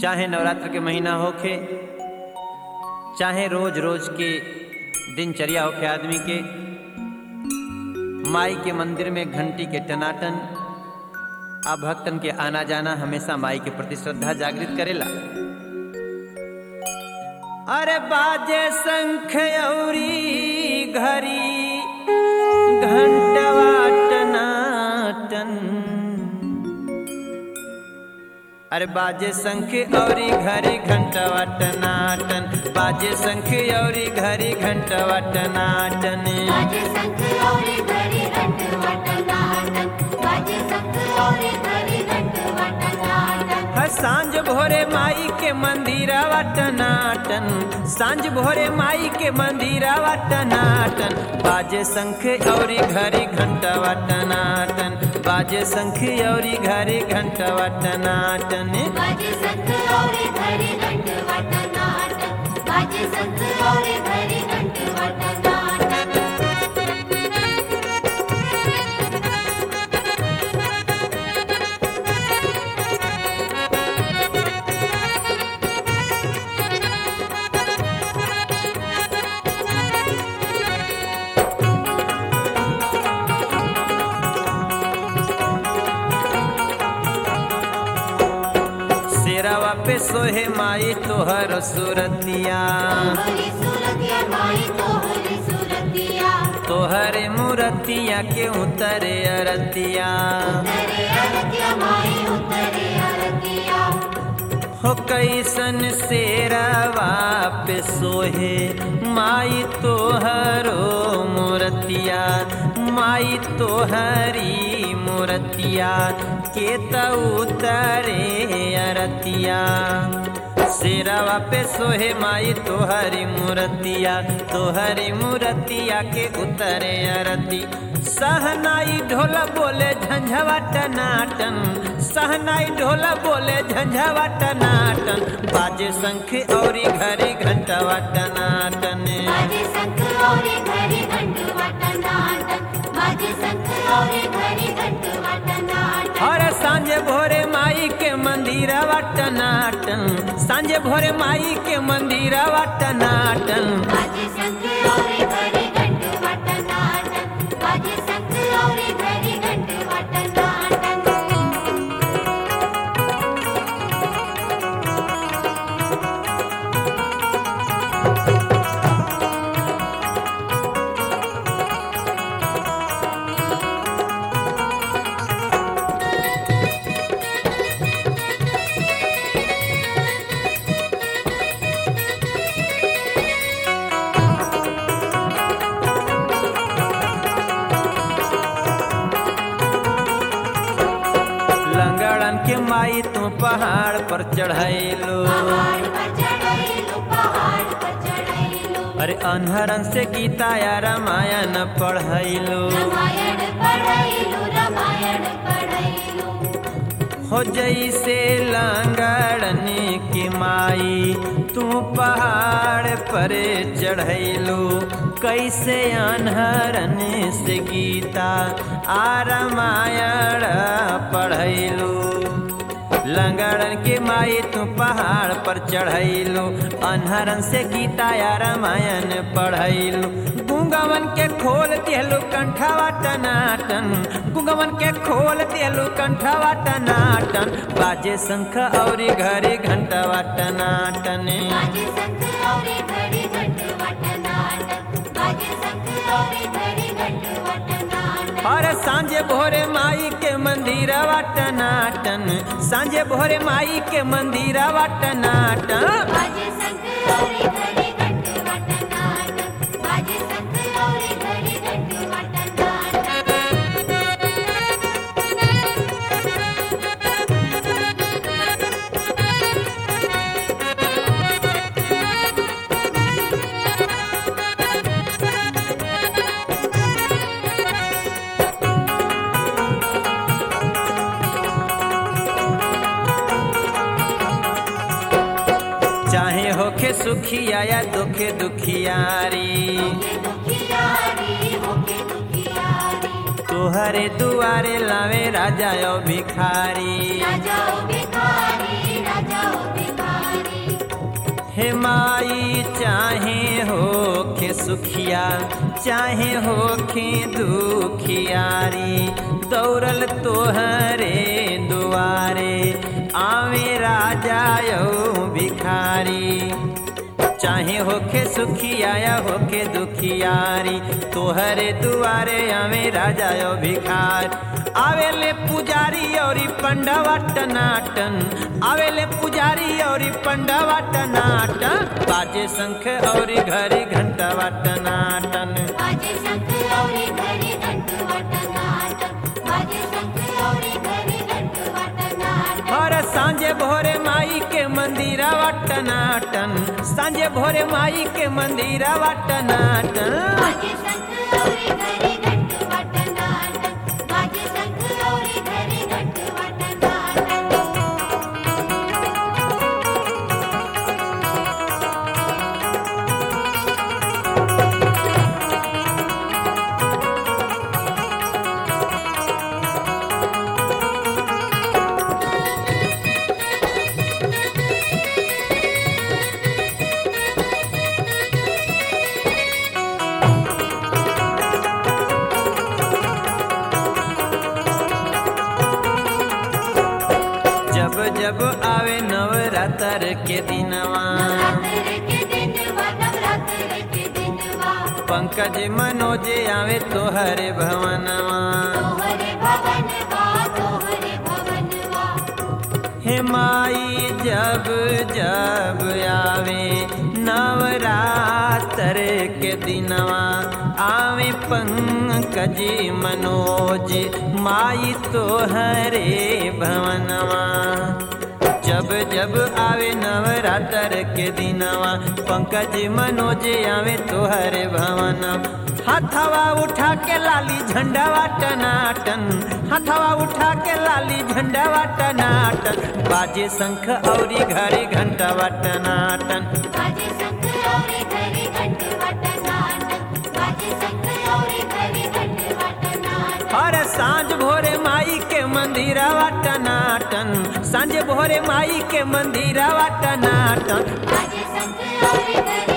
चाहे नवरात्र के महीना होखे चाहे रोज रोज के दिनचर्या होखे आदमी के माई के मंदिर में घंटी के टनाटन आ भक्तन के आना जाना हमेशा माई के प्रति श्रद्धा जागृत करेला अरे बाजे शंख औरी घरी घंटवा टनाटन अरे बाजे शंख औरी घरी घंटवा टनाटन बाजे शंख औरी घरी घंटवा टनाटन बाजे शंख औरे घरी घंट वटनाटन बाजे शंख औरे घरी घंट वटनाटन हर सांझ भोरे माई के मंदिरवा टनाटन सांझ भोरे माई के मंदिरवा टनाटन बाजे शंख औरी घरी घंटवा टनाटन बाजे शंख औरी घरी घंटवा टनाटन बाजे शंख औरे घरी घंट वटनाटन बाजे शंख औरे घरी घंट वटनाटन शेरावा पे सोहे माई तोहर सुरतिया तोहरी सूरतिया माई तोहरी सूरतिया तोहरे मूरतिया के उतरे अरतिया उतरे अरतिया माई उतरे अरतिया हो कैसन शेरावा पे सोहे माई तोहरो मूरतिया माई तोहरी मूरतिया के त उतरे अरतिया शेरावा पे सोहे माई तोहरी मूरतिया तोहरी मूरतिया के उतरे अरती सहनाई ढोला बोले झंझवा टनाटन सहनाई ढोला बोले झंझवा टनाटन बाजे शंख औरी घरी घंटवा टनाटन बाजे शंख औरे घरी घंट वटनाटन बाजे शंख औरे घरी घंट वटनाटन और सांझे भोरे माई के मंदिरवा टनाटन सांझे भोरे माई के मंदिरवा टनाटन बाजे शंख औरे घरी घंट वटनाटन बाजे शंख औरे घरी घंट वटनाटन लंगड़न के माई तू पहाड़ पर चढ़ैलो पहाड़ पर चढ़ैलो पहाड़ पर चढ़ैलो अरे अनहरन से गीता या रामायण पढ़ैलो रामायण पढ़ैलो रामायण पढ़ैलो हो जैसे लंगड़न की माई तू पहाड़ पर चढ़ैलो कैसे अनहरन से गीता आ रामायण पढ़ैलो लंगड़न के माई तू पहाड़ पर चढ़ैलो अनहरन से गीता या रामायण पढ़ैलो गुंगवन के खोल दिहलो कंठवा टनाटन गुंगवन के खोल दिहलो कंठवा टनाटन बाजे शंख औरी घरे घंटवा टनाटन बाजे शंख औरे घड़ी घंट वटनाटन बाजे शंख औरे घड़ी घंट वटनाटन और सांझे भोरे माई के मंदिरवा टनाटन सांझे भोरे माई के मंदिरवा टनाटन बाजे शंख औरे घड़ी घंट वटनाटन बाजे शंख औरे घड़ी घंट वटनाटन चाहे होखे सुखिया या दुखे दुखियारी दुखियारी होके दुखियारी तोहरे दुआरे लावे राजा यो भिखारी राजाओ भिखारी राजाओ भिखारी हे माई चाहे होखे सुखिया चाहे होखे दुखियारी दौड़ल तोहरे दुआरे आवे राजा यो भिखारी चाहे होखे सुखिया या होखे दुखियारी तोहरे दुआरे आवे राजा यो भिखार आवेले पुजारी और पंडवा टनाटन आवेले पुजारी और पंडवा टनाटन बाजे शंख और घरी घंटवा टनाटन बाजे शंख गौरी घरी घंट वटनाटन बाजे शंख गौरी घरी घंट वटनाटन और सांझे भोरे माई के मंदिरवा टनाटन सांझे भोरे माई के मंदिरवा टनाटन बाजे शंख गौरी घरी घंट वटनाटन बाजे शंख गौरी घरी घंट वटनाटन जब जब आवे नवरात्र के दिनवा नवरात्र के दिन वा नवरात्र के दिन वा पंकज मनोज आवे तोहरे भवनवा तोहरे भवन वा तोहरे भवन वा हे माई जब जब आवे नवरात्र के दिनवा आवे पंकज मनोज माई तोहरे भवनवा जब जब आवे नवरात्र के दिनवा पंकज मनोज आवे तोहरे भवन हथवा उठा के लाली झंडावा टनाटन हथवा उठा के लाली झंडावा टनाटन बाजे शंख औरी घरे घंटावा टनाटन बाजे शंख गौरी घरी घंट वटनाटन बाजे शंख गौरी घरी घंट वटनाटन और सांझ भोरे माई के मंदिरवा टनाटन सांझ भोरे माई के मंदिरवा टनाटन बाजे शंख गौरी घरी